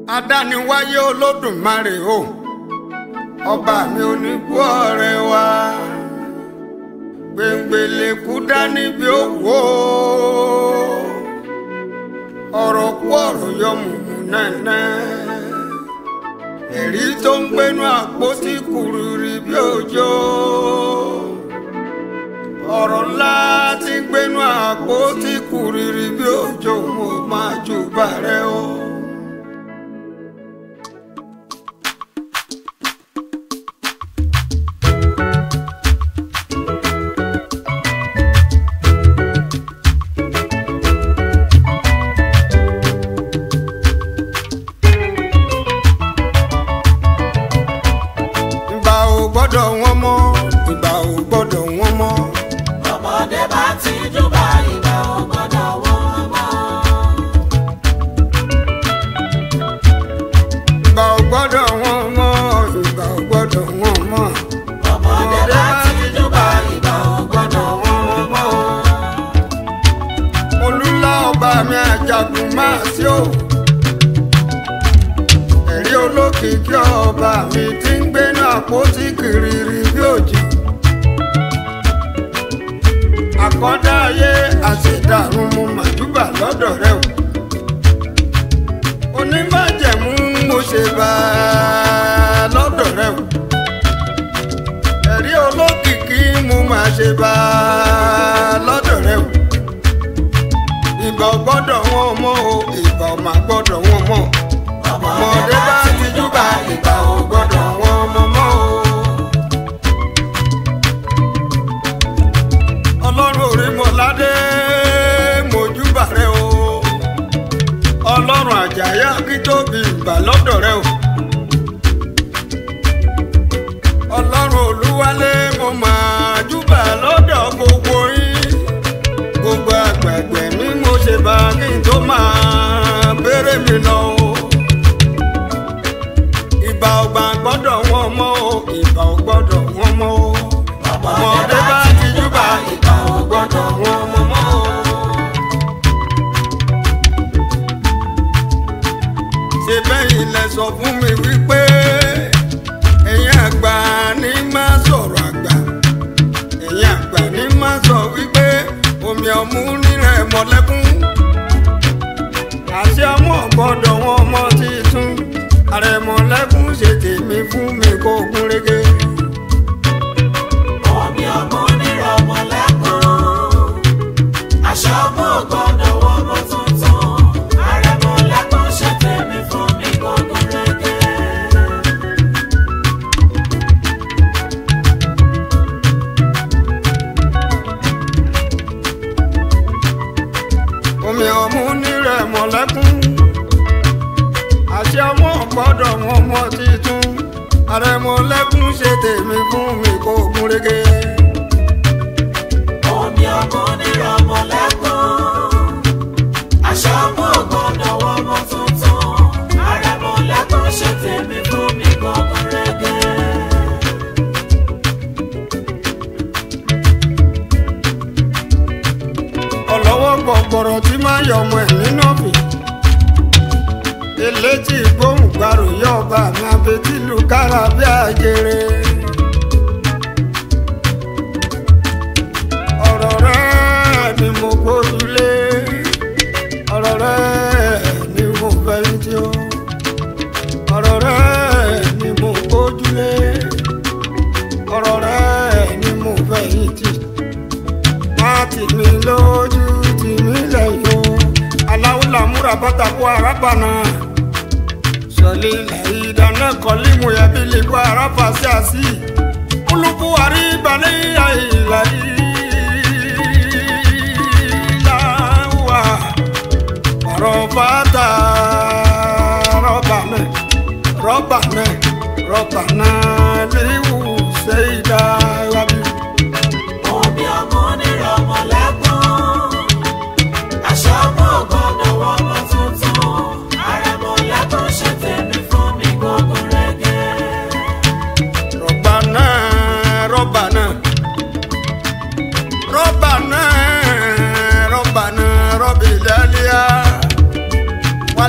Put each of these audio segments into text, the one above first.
adániwáyé olódùmarè o ọba mi onígbó ọ̀rẹ́ wa gbẹ̀ngbẹ̀lẹ̀ kú dání bí ó wò ó ọ̀rọ̀ kú ọ̀rọ̀ yọ mùmù nẹ́nẹ́ ẹ̀rí tó ń gbénu àpótí kùrùrì bí òjò ọ̀rọ̀ ńlá tí ń gbénu àpótí kùrìrì bí òjò mo máa jù bàrẹ́ o. ìgbà ò gbọ́dọ̀ wọ́n mọ́ ìgbà ò gbọ́dọ̀ wọ́n mọ́. ọmọdé bá ti júbà ìgbà ò gbọ́dọ̀ wọ́n mọ́. ìgbà ò gbọ́dọ̀ wọ́n mọ́ ìgbà ò gbọ́dọ̀ wọ́n mọ́. ọmọdé bá ti júbà ìgbà ò gbọ́dọ̀ wọ́n mọ́. olúlá ọba mi àjàgùn máa sí o. ẹ̀rí olókìkí ọba mi ti ń gbénu àpótí kìrìrì bí òjì. àkọ́dá ayé àṣẹ̀dàrún mo màjúbà lọ́dọ̀ rẹ o. oníbàjẹ̀mú mo ṣe bá a lọ́dọ̀ rẹ o. ẹ̀rí olókìkí mo máa ṣe bá a lọ́dọ̀ rẹ o ìgbà ò gbọ́dọ̀ wọn mọ́ o ìgbà ò máa gbọ́dọ̀ wọn mọ́ ọmọdé bá ti júbà ìgbà ò gbọ́dọ̀ wọn mọ́ mọ́ o. ọlọ́run orí mọ́ládé mojúbà rẹ o ọlọ́run àjàyà kí tóbi ìgbà lọ́dọ̀ rẹ o. ọlọ́run olúwalé mo máa júbà lọ́dọ̀ gbogbo yín gbogbo àgbàgbẹ mi mo ṣe bá kí n tó máa bèrè mi lọ o. ìbà ọgbà gbọ́dọ̀ wọn mọ́ o ìbà ò gbọ́dọ̀ wọn mọ́ o. ọmọdé bá ti júbà ìbà ò gbọ́dọ̀ wọn mọ́ mọ́ o. ṣe bẹ́yìn lẹ sọ fún mi wípé ẹ̀yin àgbà ní má sọ̀rọ̀ àgbà ẹ̀yin àgbà ní má sọ wípé omi ọmú nírẹ̀ mọ́lẹ́kún. àṣẹ ọmọ gbọ́dọ̀ wọn ọmọ títún àrẹ̀mọ́lẹ́kún ṣe tèmi fún mi kó gún régé. omi ọmọ onírọ̀ ọmọ lẹ́kùn. aṣọ ọmọ ò gbọ́dọ̀ wọ ọmọ tuntun. àrẹ̀mọ lẹ́kùn ṣe tèmi fún mi gbọ́dọ̀ rẹ́gẹ́. omi ọmú nírẹ̀ mọ́lẹ́kún. àṣẹ ọmọ gbọ́dọ̀ wọn ọmọ títún àrẹ̀mọ́lẹ́kún ṣe tèmi fún mi kó gún régé. omi ọmọ onírọ̀ ọmọ lẹ́kùn. aṣọ ọmọ ò gbọ́dọ̀ wọ ọmọ tuntun. àrẹ̀mọ lẹ́kùn ṣe tèmi fún mi gbọ́dọ̀ rẹ́gẹ́. ọlọ́wọ́ gbọ̀gbọ̀rọ̀ tí máa yọ ọmọ ẹ̀ nínú ọ̀fìn. elétí gbóhùn gbàrò yọ ọba mi abetilu kára bí àjèrè. ọ̀rọ̀ rẹ̀ ni mo gbójúlé ọ̀rọ̀ rẹ̀ ni mo fẹ̀yìntì o ọ̀rọ̀ rẹ̀ ni mo gbójúlé ọ̀rọ̀ rẹ̀ ni mo fẹ̀yìntì má tì mí lójú tì mí lẹ́yìn o aláwùlà múra pátákó arábànà sọlẹ lẹ́yìn ìdáná kọlí mu yẹbi lè kó arábà sí àsì kúlùkù àríbalẹ̀ àìlà ìlàwà ọ̀rọ̀ fàtà rọ́bà náà rọ́bà náà rọ́bà náà léwu sẹ́yìdá wábí. omi ọmọ onírọ̀ ọmọ lẹ́kùn. aṣọ ọmọ ò gbọ́dọ̀ wọ ọmọ tuntun. àrẹ̀mọ lẹ́kùn ṣe tèmi fún mi gbọ́dọ̀ rẹ́gẹ́. rọ́bà náà rọ́bà náà rọ́bà náà rọ́bà náà rọ́bì lẹ́lẹ́à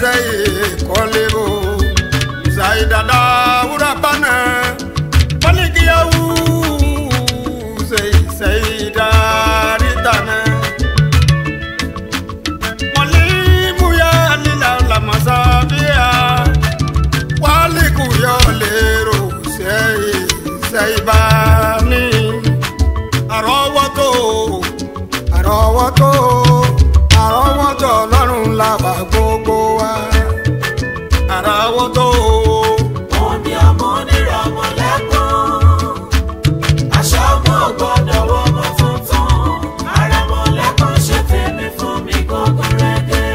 sẹ́yìn kọ́lé o ṣàyí dada wúrà bánà pálíkìyàwó sẹ́yìn sẹ́yìn dárí tànà. mọ̀lẹ́múyà lílà làmásá bíyà wálìkùyọ̀ lérò sẹ́yìn sẹ́yìn bá ní àrọ́wọ́tò àrọ́wọ́tò àrọ́wọ́tò ọlọ́run làwà gbogbo wa àrọ́wọ́tò Omi ọmọ onírọ̀mọ́ lẹ́kún. Aṣọ ọmọ gbọ́dọ̀ wọ ọmọ tuntun. Àrẹ̀mọ lẹ́kún ṣe tèmi fún mi gógó rẹ́gẹ́.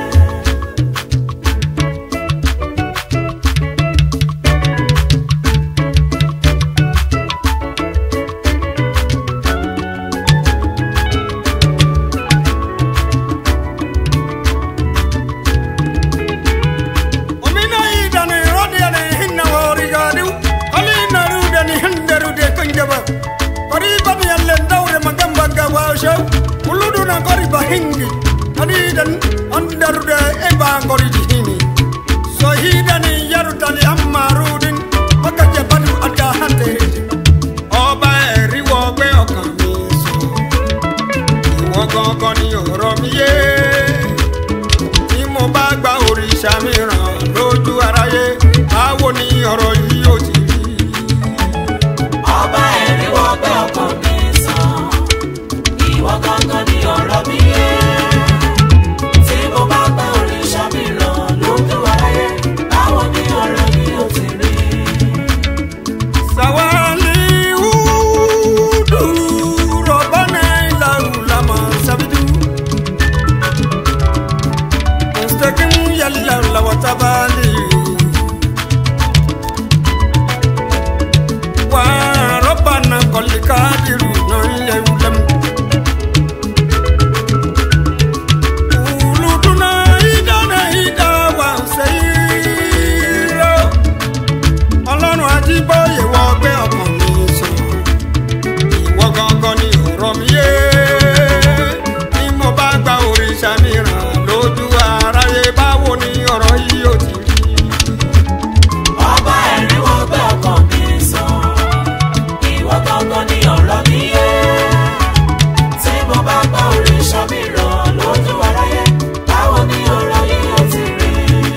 omina idani rodiyani hinna worigadiw alina rudani hinderude kunjaba kori bani yallen dawre magamba gawashaw uluduna kori ba hingi adidan andarude eba goridi hini so hidani yarutali amma rudin makaje badu ada hante ọba ẹ̀rí wọ gbé ọkàn mi sùn ìwọ gangan ni ọ̀rọ̀ mi yé tí mo bá gba òrìṣà mìíràn lójú aráyé báwo ni ọ̀rọ̀ yìí yóò ti rí. Ọba ẹ̀rí wọ gbé ọkàn mi sàn. Ìwọ gangan ni ọ̀rọ̀ mi yé. Tí mo bá gba òrìṣà mi ràn lójú aráyé, báwo ni ọ̀rọ̀ mi yóò ti rí? sawali wudu rọbana ilalama sabidu mustakim yalla lawatabali wa rọbana kọlikadiru nọnyẹwulẹmu. Uluduna idana idawa seyiro ọlọ́run ajíbóyè wọ gbé ọkàn mi sùn ìwọ gangan ni ọ̀rọ̀ mi yé bí mo bá gba òrìṣà mìíràn lójú aráyé báwo ni ọ̀rọ̀ yìí yóò ti rí. Ọba ẹ̀rí wọ gbé ọkàn mi sàn. Ìwọ gangan ni ọ̀rọ̀ mi yé. Tí mo bá gba òrìṣà mi ràn lójú aráyé, báwo ni ọ̀rọ̀ yìí yóò ti rí?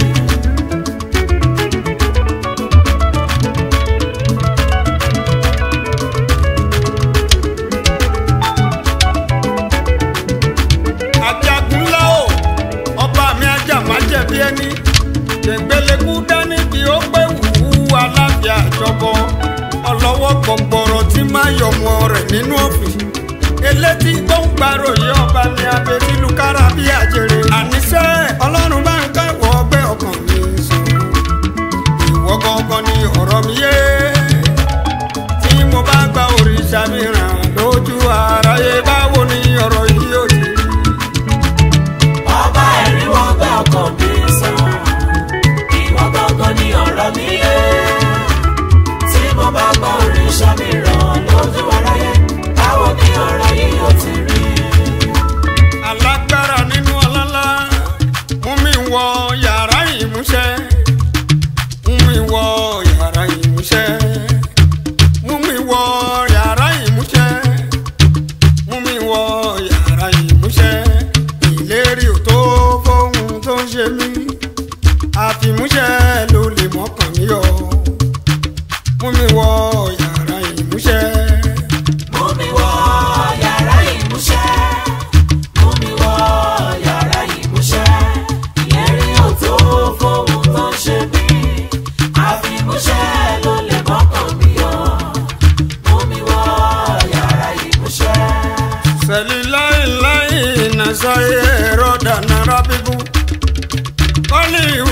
ajagunlá o ọba mi ajá má jẹ̀bi ẹni gbẹ̀ngbẹ̀lẹ̀kú dání bí ó pé wùwú aláfíà àjọbọ ọlọ́wọ́ gbọ̀ngbọ̀rọ̀ tí máa yọmọ rẹ̀ nínú òfin elétí gbọ̀ngbàròyé ọba mi abẹ́tí lukára bí àjèrè àníṣe ọlọ́run bá ń kẹ́wọ̀ ọgbẹ́ ọkàn mi sùn ìwọ gangan ni ọ̀rọ̀ mi yé tí mo bá gba òrìṣà mìíràn lójú aráyé báwo ni ọ̀rọ̀ yìí yóò ti rí. Ọba ẹ̀rí wọ gbé ọkàn mi sàn. Ìwọ gangan ni ọ̀rọ̀ mi yé. Tí mo bá gba òrìṣà mi ràn lójú aráyé, báwo ni ọ̀rọ̀ yìí yóò ti rí? alágbára nínú ọlọ́lá mú mi wọ yàrá ìmúṣẹ mú mi wọ yàrá ìmúṣẹ mú mi wọ yàrá ìmúṣẹ mú mi wọ yàrá ìmúṣẹ ìlérí ò tó fóun tó ń ṣe mí àfìmúṣẹ ló lè mọ́kàn mí yọ mú mi wọ yàrá ìmúṣẹ. Mú mi wọ yàrá ìmúṣẹ. Mú mi wọ yàrá ìmúṣẹ. Ìlérí ò tó fóun tó ń ṣe mí. Àfìmúṣẹ ló lè mọ́kàn mi yọ. Mú mi wọ yàrá ìmúṣẹ. sẹlilailayi nasaye rọda nara bibu kọliwu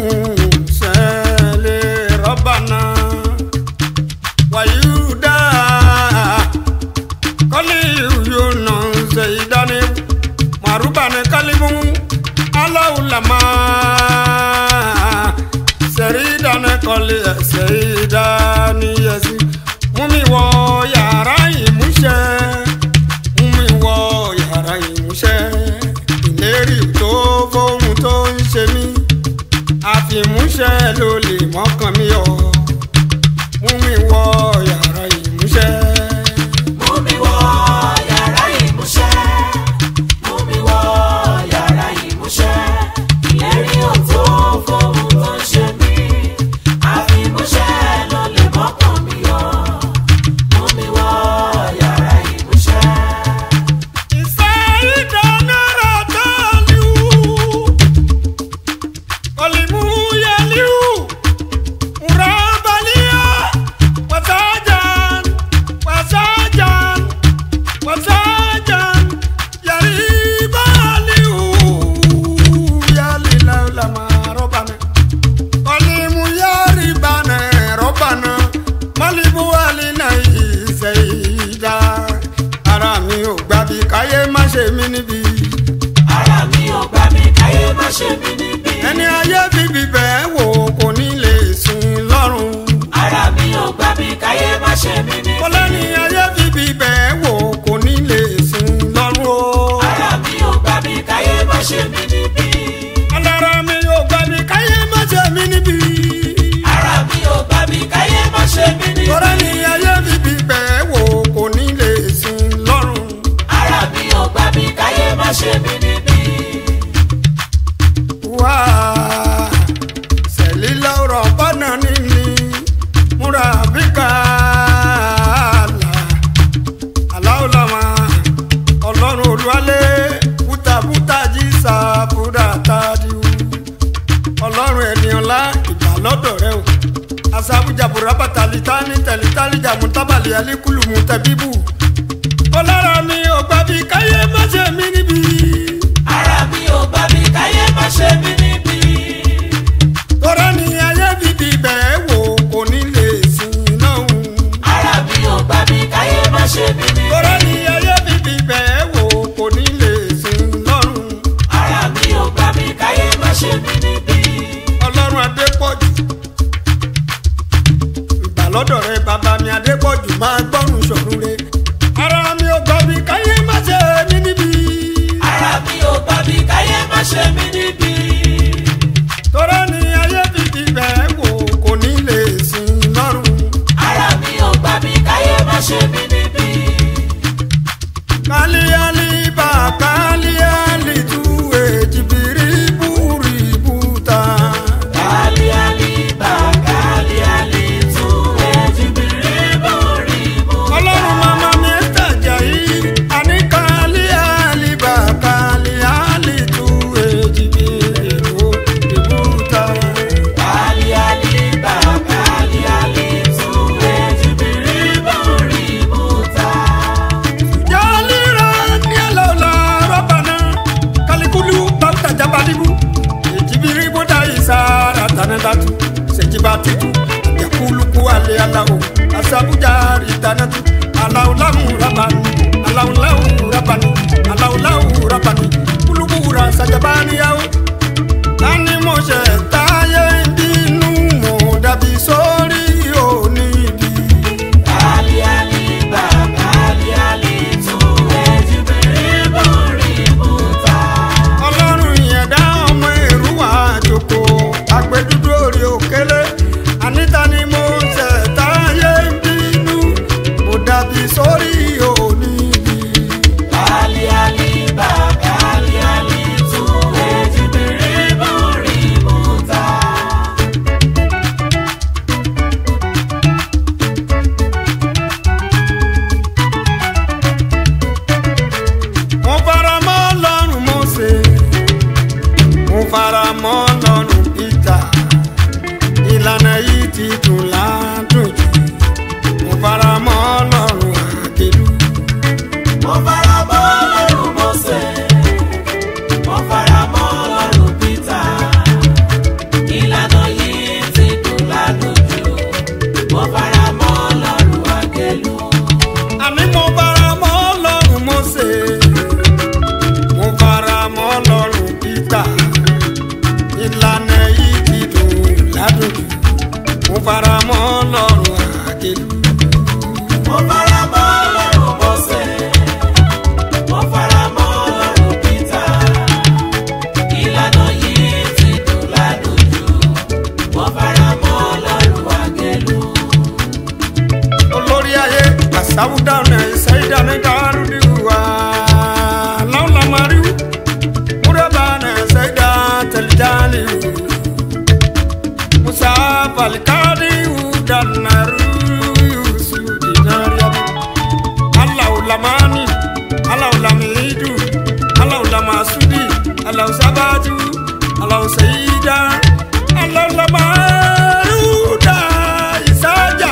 sẹlẹ rọbana wayuda kọliwu yona sẹyidani marubani kalimu alawulama sẹridani kọli sẹyidani yẹsi mumi wọ yàrá ìmúṣẹ mumi wọ yàrá ìmúṣẹ ìlérí tó fóun tó ń ṣe mí má ṣe mí níbi. ẹni ayé bíbí bẹ́ẹ̀ wò kò ní lè sìn lọ́rùn. Ara mi ò gbà mí káyé má ṣe mí níbi. kọ́lẹ́ni ayé bíbí bẹ́ẹ̀ wò kò ní lè sìn lọ́rùn o. Ara mi ò gbà mí káyé má ṣe mí níbi. alára mi ò gbà mí káyé má ṣe mí níbi. Ara mi ò gbà mí káyé má ṣe mí níbi. kọ́lẹ́ni ayé bíbí bẹ́ẹ̀ wò kò ní lè sìn lọ́rùn. Ara mi ò gbà mí káyé má ṣe mí níbi. wá sẹ̀lí lọ́rọ̀ bọ́nà níní múra bíkà là aláwòlámà ọlọ́run olúwalé bútabúta jí sàbúrà tàdíwù ọlọ́run ènìyàn lá ìgbà lọ́dọ̀ rẹ o asabujaburá bàtàlí tání tẹ̀lí tálí jàmú tábàlì alíkùlùmù tẹ̀bíbù ọlọ́run mi ò gbàbí káyé má ṣe mí níbi. Ara mi ò gbà mí káyé má ṣe mí níbi. tọ́rọ ni ayé bíbí bẹ́ẹ̀ wò kò ní lè sìn náà. Ara mi ò gbà mí káyé má ṣe mí níbi. tọ́rọ ni ayé bíbí bẹ́ẹ̀ wò kò ní lè sìn lọ́rùn. Ara mi ò gbà mí káyé má ṣe mí níbi. ọlọ́run adépọ̀jù. ìgbà lọ́dọ̀ rẹ bàbá mi adépọ̀jù máa gbọ́rùn sọ̀rùn rẹ. ara mi ò gbọ́ mi káyé má ṣe mí níbi. Ara mi ò gbà mí káyé má ṣe mí níbi. tọ́rọ ni ayé bíbí bẹ́ẹ̀ wò kò ní lè sìn lọ́rùn. Ara mi ò gbà mí káyé má ṣe mí níbi. kálíálí bá kálíálí tú èjìbìrì búrì búta. Kali ali ba kali ali tu ejibiri bori bu. ọlọ́run mama mi ń tàjà yìí àní kálíálí bá kálíálí tú èjìbìrì búrì búta. Kali ali ba kali ali tu ejibiri bori bu ta. jálíra ní ẹlọ́la rọ́bà náà kálíkúlù bàtà jábàdìbù èjìbìrì bódà ìsára tánádàtú ṣèjìbà títú yakuluku alẹ́ aláwọ̀ asabujaari tánátú aláwòláwù rabani aláwòláwù rabani aláwòláwù rabani kulukura sajabaniyawo tani mo ṣe táyé bínú mo dàbí sórí oníbi. Kali ali ba kali ali tu ejibiri bori bu ta. ọlọ́run ìyẹ̀dá ọmọ èrú wà jòkó àgbẹ̀dúdú orí òkèlè àníta ni mo ṣẹ̀ táyé ń bínú mo dàbí sórí oníbi. Kali ali ba kali ali tu ejibiri bori bu ta. mo fara mọ́ lọ́rùn Mósè mo fara mọ́ lọ́rùn Pétà ìlànà yìí ti dùn ládùn jù mo fara mọ́ lọ́rùn àkèlú. Mo fara mọ́ Ọlọ́run Mósè, mo fara mọ́ Ọlọ́run Pétà. Ìlànà yìí ti dùn ládùjú. Mo fara mọ́ Ọlọ́run Àgẹ̀lú. àní mo fara mọ́ lọ́rùn Mósè mo fara mọ́ lọ́rùn Pétà ìlànà yìí ti dùn ládùn jù mo fara mọ́ lọ́rùn àkèlú. Mo fara mọ́ Ọlọ́run Mósè, mo fara mọ́ Ọlọ́run Pétà. Ìlànà yìí ti dùn ládùjú. Mo fara mọ́ Ọlọ́run Àgẹ̀lú. olórí ayé àsáwùdáná ìṣẹ́yìdáná dárúdíwá láwùlámàríwú múrẹ́bánà ṣẹ́yìdá tẹ̀lẹ́dálíwú musa balikadiwú dànàrú yusuf dìnnàríyàbí aláwùlámánì aláwùlámìídù aláwùlámàsúdì aláwùsábàtú aláwùsẹ̀yìdá aláwùlámàrúdà ìsájà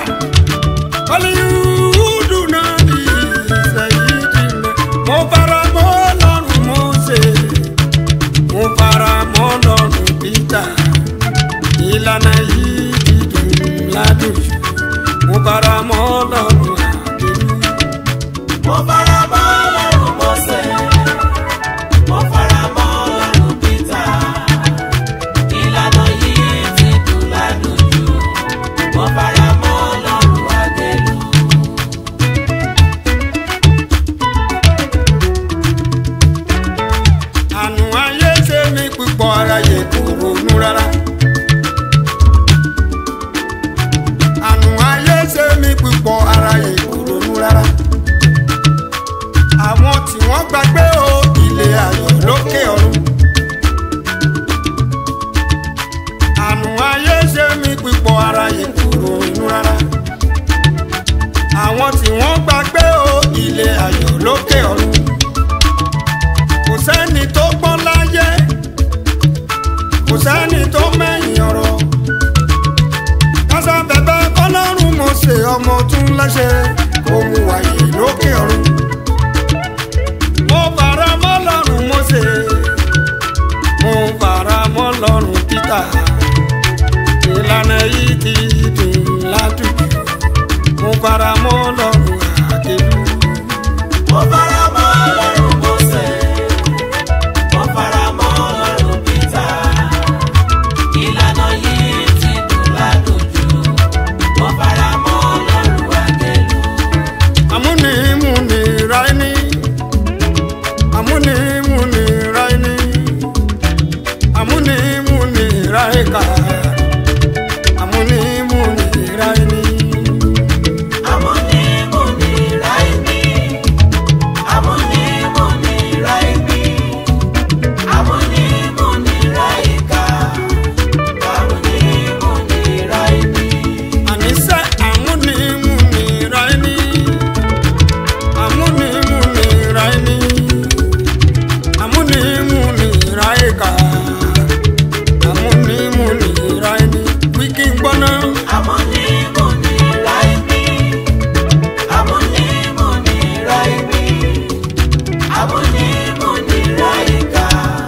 Aliudu nabi sayidina mo fara mọ́ lọ́rùn Mósè mo fara mọ́ lọ́rùn Pétà ìlànà yìí ti dùn ládùn jù mo fara mọ́ lọ́rùn àkèrú. Mo fara mọ́ Ọlọ́run Mósè, mo fara mọ́ Ọlọ́run Pétà. kò sẹ́ni tó mẹ́yìn ọ̀rọ̀ kásá bẹ̀bẹ̀ kọ́lọ́run mo ṣe ọmọ tún lẹ́sẹ̀ kó mu wàyí lókè ọ̀run mo fara mọ́ lọ́rùn mo ṣe mo fara mọ́ lọ́rùn Peter ìlànà yìí ti dùn ládùúgbò mo fara mọ́ lọ́rùn àkèlú. Mo fara mọ́ Ọlọ́run Mósè, mo fara mọ́ Ọlọ́run Pétà. Ìlànà yìí ti dùn ládùjú, mo fara mọ́ Ọlọ́run Àgẹ̀lú. amúnimúni ráíní amúnimúni ráíní amúnimúni ráíkà amúnimúni ráíní. Amúnímúni ráìmí, amúnímúni ráìmí, amúnímúni ráìkà, amúnímúni ráìmí. àníṣe amúnimúni ráíní amúnimúni ráíní amúnimúni ráíkà amúnimúni ráíní wíkí gbọ́ná. Amúnímúni ráìmí, amúnímúni ráìmí, amúnímúni ráìkà,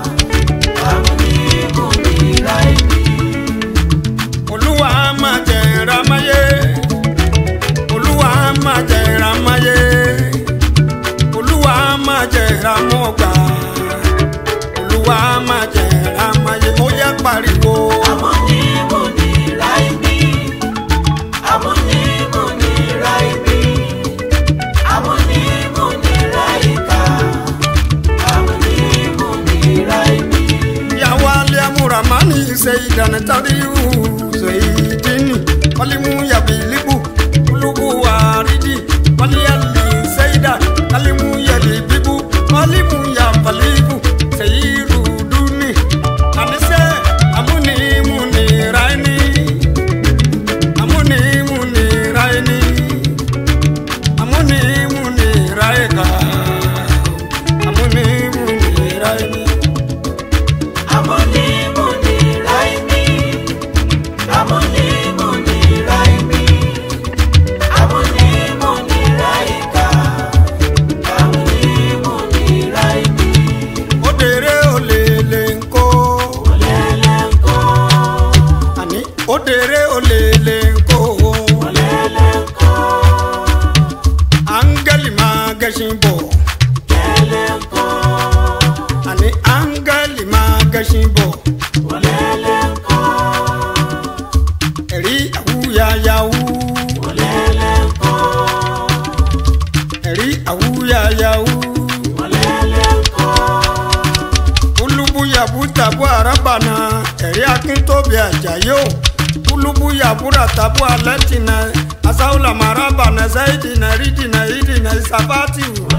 amúnímúni ráìmí. olúwa máa jẹ ìrámáyé olúwa máa jẹ ìrámáyé olúwa máa jẹ ìrámọ́gbà olúwa máa jẹ ìrámáyé ó yẹ pariwo. Amúnímúni ráìmí, amúnímúni ráìmí, amúnímúni ráìkà, amúnímúni ráìmí. yàwó alẹ́ amúramánì ṣe ìdánitàríwù ṣe ìdíni wálímù yabilibu olúbu àrídì wálíyàlì ṣẹ́yìdà kálímù yẹlì bíbú wálímù yàbàlíbù ṣèyí rúdúnì àníṣe amúnimúni ráíní amúnimúni ráíní amúnimúni ráíkà amúnimúni ráíní. Amúnímúni ráìmí, amúnímúni ráìmí, amúnímúni ráìkà, amúnímúni ráìmí. Odere olele nko Olẹ́lẹ́ńkọ́, àní odere olele nko olẹ́lẹ́ńkọ́, áńgẹ́lì máa gẹṣin bọ̀ lẹ́lẹ́ńkọ́, àní áńgẹ́lì máa gẹṣin bọ̀ olẹ́lẹ́ńkọ́, ẹ̀rí àwúyáyáwú olẹ́lẹ́ńkọ́, ẹ̀rí àwúyáyáwú olẹ́lẹ́ńkọ́. kúlúbúyàbú tàbú àràbànà ẹ̀rí akíntóbi àjàyò kúlúbúyàbúrà tàbú alẹ́tìnà asáwùlà màràbànà sáyidìnà rídìnà ìdìnà ìsàbátìwù